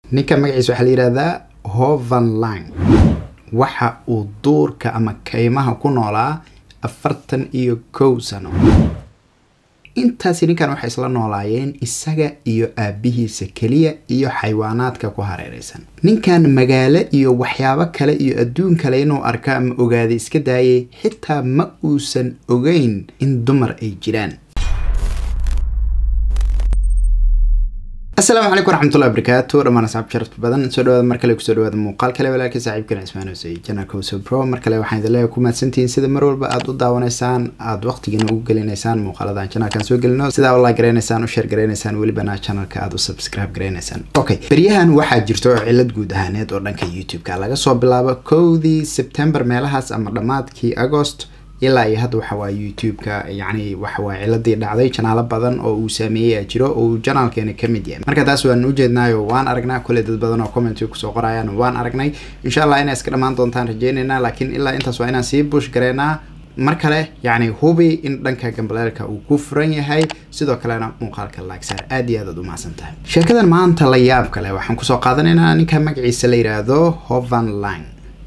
ninka magaciisa waxaa la yihahdaa hovan lang waxa uu duurka ama kaymaha ku noolaa afartan iyo kow sano intaasi ninkan waxay isla noolaayeen isaga iyo aabihiisa keliya iyo xayawaanaadka ku hareereysan ninkan magaalo iyo waxyaabo kale iyo adduun kale inuu arko ama ogaada iska daayay xitaa ma uusan ogeyn in dumar ay jiraan asalaamu calaykum waraxmatullahi wabarakaatu dhammaan asxaab sharafta badan soo dhawaada mar kale kusoo dhawaada muuqaal kale walaalkii saaxiibkan cismaan hoosey janalka hoose pro mar kale waxaan idin leeyahay ku mahadsantihiin sida mar walba aada u daawanaysaan aada waqtigiina ugu gelinaysaan muuqaaladan janalkan soo gelino sidaa u like garaynaysaan u share garaynaysaan welibana janalka aada u subscribe garaynaysaan okay beryahan waxaa jirto cilad guud ahaaneed oo dhanka youtube-ka laga soo bilaabo kowdii september meelahaas ama dhammaadkii agost ilaa iyo hadda waxa waa youtube-ka yacni waxawaa ciladii dhacday janaalo badan oo uu saameeyey jiro oo uu janaalkeena ka mid yahay marka taas waan ujeednaayo waan aragnaa kule dad badan oo comment kusoo qorayaan waan aragnay insha allah inay iska dhammaan doontaan rajeyneynaa laakiin ilaa intaas waa inaan sii bush gareynaa mar kale yacni hubi in dhanka gambaleelka uu ku furan yahay sidoo kalena muuqaalka laagsaar aad iyo aad aad u mahadsan tahay sheekadan maanta la yaab kale waxaan kusoo qaadanaynaa ninka magaciisa la yidhaahdo hovan lang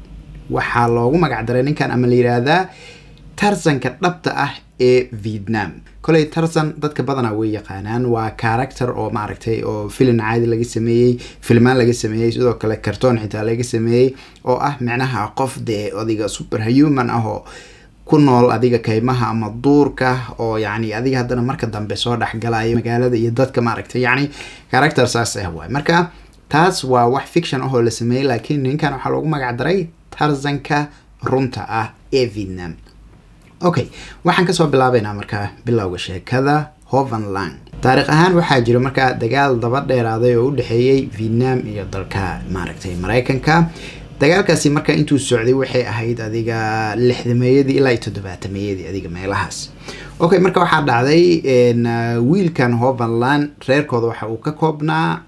waxaa loogu magac daray ninkan ama la yidhaahdaa tarzanka dhabta ah ee vietnam koley tarzan dadka badanaa way yaqaanaan waa character oo maaragtay oo filin caadi laga sameeyey filmaan laga sameeyey sidoo kale cartoon xitaa laga sameeyey oo ah micnaha qof dee adiga super human ah oo ku nool adiga kaymaha ama duurka oo yacni adiga haddana marka dambe soo dhexgalaya magaalada iyo dadka maaragtay yacni character saas ah waay marka taas waa wax fiction ah oo la sameeyey laakiin ninkan waxaa loogu magac daray tarzanka runta ah ee vietnam okay waxaan kasoo bilaabeynaa markaa bilowga sheekada hovan lang taariikh ahaan waxaa jira markaa dagaal daba dheeraaday oo u dhexeeyey vietnam iyo dalka maaragtay mareykanka dagaalkaasi marka intuu socday waxay ahayd adiga lixdameeyadii ilaa iyo toddobaatameeyadii adiga meelahaas okay marka waxaa dhacday wiilkan hovan lang reerkooda waxa uu ka koobnaa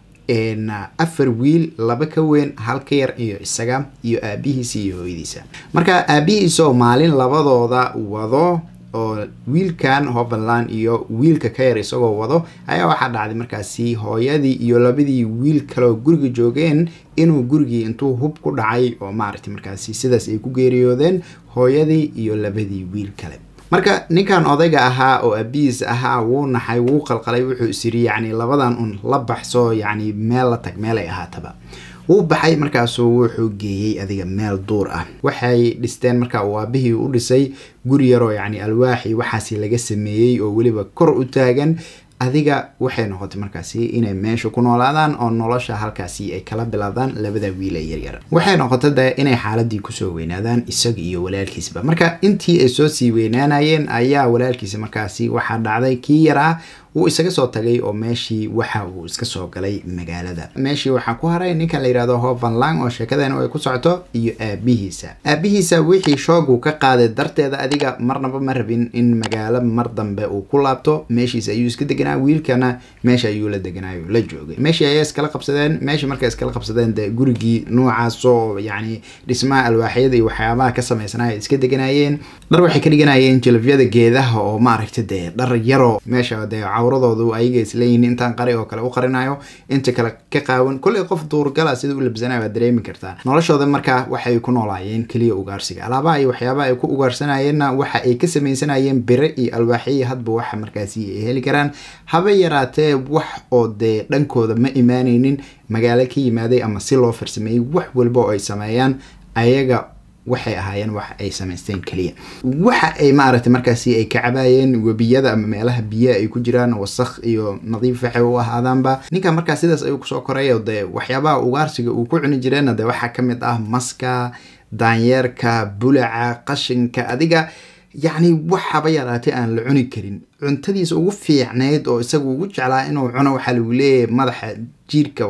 afar wiil laba ka weyn hal ka yar iyo isaga iyo aabihiisa iyo hooyadiisa marka aabihiisa oo maalin labadooda wado oo wiilkan hovenland iyo wiilka ka yar isagoo wado ayaa waxaa dhacday markaasi hooyadii iyo labadii wiil kaleoo guriga joogeen inuu gurigii intuu hub ku dhacay oo maaragtay markaasi sidaas ay ku geeriyoodeen hooyadii iyo labadii wiil kale marka ninkan odayga ahaa oo aabihiis ahaa wuu naxay wuu qalqalay wuxuu isiri yacni labadan un la baxso yacni meel la tag meelay ahaataba wuu baxay markaasuu wuxuu geeyey adiga meel duur ah waxay dhisteen marka uu aabihii u dhisay guri yaroo yacni alwaaxi waxaasi laga sameeyey oo weliba kor u taagan adiga waxay noqotay markaasi inay meesha ku noolaadaan oo nolosha halkaasi ay kala bilaabdaan labada wiil ee yaryar waxay noqotay de inay xaaladii kusoo weynaadaan isaga iyo walaalkiisba marka intii ay soo sii weynaanayeen ayaa walaalkiisa markaasi waxaa dhacday kii yaraa wuu isaga soo tagay oo meeshii waxa uu iska soo galay magaalada meeshii waxaa ku haray ninkan la yihahdo hovan lang oo sheekadeena ay ku socoto iyo aabihiisa aabihiisa wixii shoogu ka qaaday darteeda adiga marnaba ma rabin in magaalo mar dambe uu ku laabto meeshiisa ayuu iska deganaa wiilkana meesha ayuu la deganaayo la joogay meeshii ayaa iskala qabsadeen meeshii markay iskala qabsadeen dee gurigii noocaasoo yacni dhismaha alwaaxyada iyo waxyaabaha ka samaysanaa ay iska deganayeen dhar waxay ka dhiganayeen jalafyada geedaha oo maaragtay dee dhar yaroo meesha dee cawradoodu ayaga isleeyihin intaan qari oo kale u qarinayo inta kale ka qaawan kolley qof duurgala sida u labsanayo waad dareemi kartaa noloshooda markaa waxay ku noolaayeen keliya ugaarsiga alaabaha iyo waxyaabaha ay ku ugaarsanayeenna waxa ay ka samaysanayeen bire iyo alwaaxiya hadba waxa markaasi ay heli karaan haba yaraatee wax oo dee dhankooda ma imaaneynin magaalo ka yimaaday ama si loo farsameeyey wax walba oo ay sameeyaan ayaga waxay ahaayeen wax ay samaysteen keliya waxa ay maaragtay markaasi ay ka cabaayeen webiyada ama meelaha biyaha ay ku jiraan wasakh iyo nadiif waxay u ahaadaanba ninka markaa sidaas ayuu kusoo koray dee waxyaabaha ugaarsiga uu ku cuni jireenna dee waxaa ka mid ah maska daanyeerka bulaca qashinka adiga yacni waxaba yaraatay aan la cuni karin cuntadiisa ugu fiicnayd oo isaga ugu jeclaa inuu cuno waxaa lagu leeyahay madaxa jiirka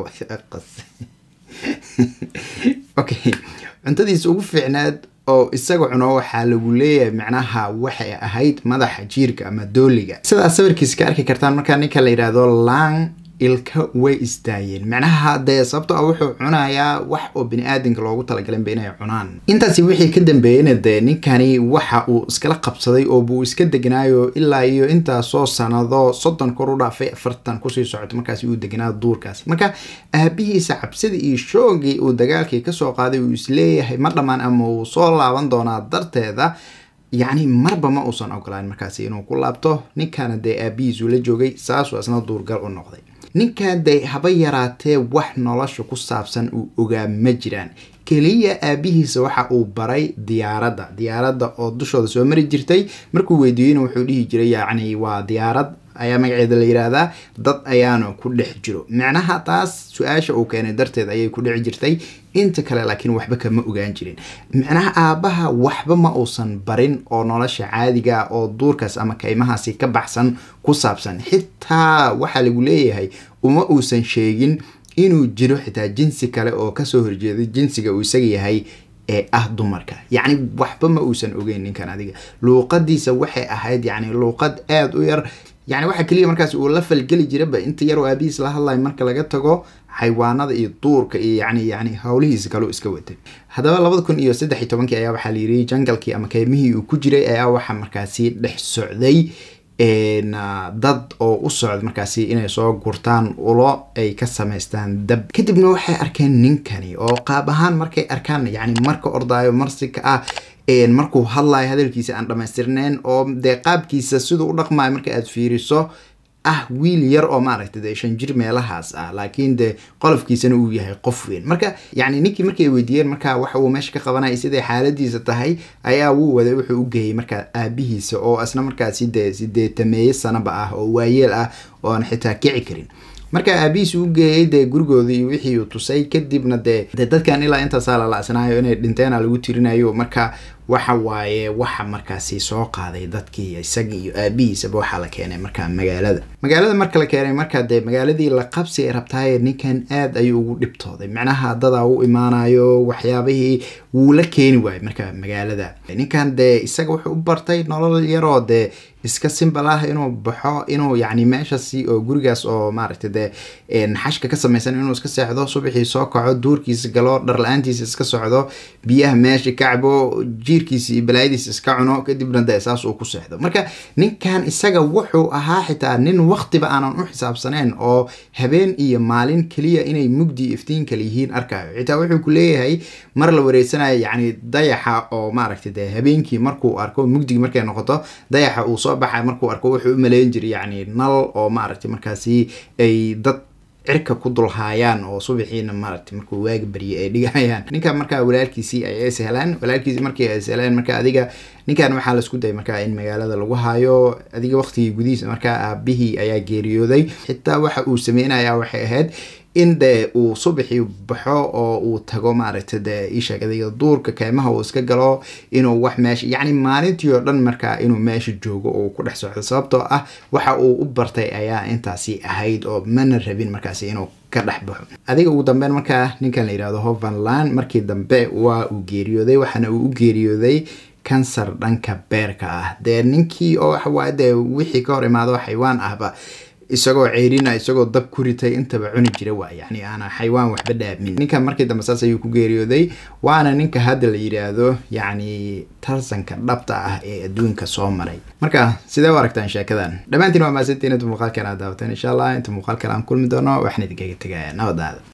okay cuntadiisa ugu fiicnaad oo isaga cuno waxaa lagu leeyahay micnaha waxay ahayd madaxa jiirka ama dooliga sidaas sawirkiisa ka arki kartaan markaa ninka la yidhaahdo lang ilka way istaayeen macnaha dee sababto ah wuxuu cunayaa wax oo bini-aadanka loogu talagalinba inay cunaan intaasi wixii ka dambeeyeyna dee ninkani waxa uu iskala qabsaday oo buu iska degnaayo ilaa iyo intaasoo sanado soddon kor u dhaafay afartan kusii socoto markaasi uu degnaa duurkaasi marka aabihiisa cabsida iyo shoogii uu dagaalkii kasoo qaaday uu isleeyahay ma dhammaan ama uu soo laaban doonaa darteeda yacni marba ma uusan ogolaan markaasi inuu ku laabto ninkana dee aabihiisuu la joogay saasuu isna duurgal u noqday ninkan dee haba yaraatee wax nolosha ku saabsan uu ogaa ma jiraan keliya aabihiisa waxa uu baray diyaaradda diyaaradda oo dushooda soo mari jirtay markuu weydiiyeyna wuxuu dhihi jiray yacni waa diyaarad ayaa magaceeda la yidhaahdaa dad ayaana ku dhex jiro macnaha taas su-aasha uu keenay darteed ayay ku dhici jirtay inta kale laakiin waxba kama ogaan jirin macnaha aabbaha waxba ma uusan barin oo nolosha caadiga oo duurkaas ama kaymahaasi ka baxsan ku saabsan xitaa waxaa lagu leeyahay uma uusan sheegin inuu jiro xitaa jinsi kale oo kasoo horjeeday jinsiga uu isaga yahay ee ah dumarka yacni waxba ma uusan ogeyn ninkan adiga luuqadiisa waxay ahayd yacni luuqad aada u yar yacni waxaa keliya markaas uu la falgeli jiraba inta yar oo aabihiis la hadlayo marka laga tago xayawaanada iyo duurka iyo yani yani howlihiisa kaleu iska watay haddaba labada kun iyo saddex iyo tobankii ayaa waxaa la yiri jangalkii ama keymihii uu ku jiray ayaa waxaa markaasi dhex socday dad oo u socda markaasi inay soo gurtaan ulo ay ka samaystaan dab kadibna waxay arkeen ninkani oo qaab ahaan markay arkaan yani marka ordaayo marsika ah markuu hadlayo hadalkiisa aan dhamaystirneyn oo dee qaabkiisa siduu u dhaqmayo marka aad fiiriso ah wiil yar oo maaragta dee shan jir meelahaas ah laakiin dee qolofkiisana uu yahay qof weyn marka yacni ninkii markay weydiiyeen marka waxa uu meesha ka qabanaya siday xaaladiisa tahay ayaa wuu waday wuxuu u geeyey marka aabihiisa oo isna markaasi dee sideetameeye sanaba ah oo waayeel ah oo aan xitaa kici karin marka aabihiis u geeyey dee gurigoodii iyo wixii uu tusay kadibna dee dee dadkan ilaa intaasaa la la-sanaayo inay dhinteena lagu tirinayo marka waxa waaye waxa markaasi soo qaaday dadkii isaga iyo aabihiisaba waxaa la keenay marka magaalada magaalada marka la keenay marka dee magaaladii la qabsi ay rabtaaye ninkan aad ayuu ugu dhibtooday macnaha dadaa u imaanayo waxyaabihii wuu la keeni waayey marka magaalada ninkan dee isaga wuxuu u bartay nolol yaroo dee iska simbal ah inuu baxo inuu yacni meeshasi oo gurigaas oo maaragta dee xashka ka samaysan inuu iska seexdo subaxii soo kaco duurkiisa galo dhar-la-aantiisa iska socdo biyaha meesha kacbo jiirkiisa iyo balaayadiisa iska cuno kadibna dee saas uu ku seexdo marka ninkan isaga wuxuu ahaa xitaa nin waqtiba aanan u xisaabsaneyn oo habeen iyo maalin keliya inay mugdi iftiin kale yihiin arkayo xitaa wuxuu ku leeyahay mar la wareysanayo yacni dayaxa oo maaragta dee habeenkii markuu arko mugdigi markay noqoto dayaxa uu soo baxay markuu arko wuxuu u maleyn jiray yacni nal oo maaragtay markaasi ay dad cirka ku dulhaayaan oo subaxiina maaragtay markuu waagi baryay ay dhigayaan ninkan markaa walaalkiisii ay is helaan walaalkiisii markii ay is heleen marka adiga ninkan waxaa laisku dayay markaa in magaalada lagu hayo adiga waqtigii gudihiisa markaa aabihii ayaa geeriyooday xitaa waxa uu sameynaya waxay ahayd in dee uu subaxii baxo oo uu tago maaragta dee isheeg adiga duurka keymaha uu iska galo inuu wax meesha yacni maalintii oo dhan markaa inuu meesha joogo oo ku dhex socdo sababtoo ah waxa uu u bartay ayaa intaasi ahayd oo mana rabin markaasi inuu ka dhex baxo adiga ugu dambeyn markaa ninkan la yidhahdo hovenland markii dambe waa uu geeriyooday waxaana uu u geeriyooday kansar dhanka beerka ah dee ninkii oo waxawaaye dee wixii ka hor imaado xaywaan ahba isagoo ceyrina isagoo dab ku ritay intaba cuni jira waa yani aana xaywaan waxba dhaamin ninkan markii dambe saas ayuu ku geeriyooday waana ninka hadda la yidhaahdo yacni tarsanka dhabta ah ee adduunka soo maray marka sidee u aragtaan sheekadan dhammaantiin waa maasantiin inta muuqaalkan aad daawateen insha allah inta muuqaalkan aan kulmi doono waxaan idinkaga tegaya nabadaada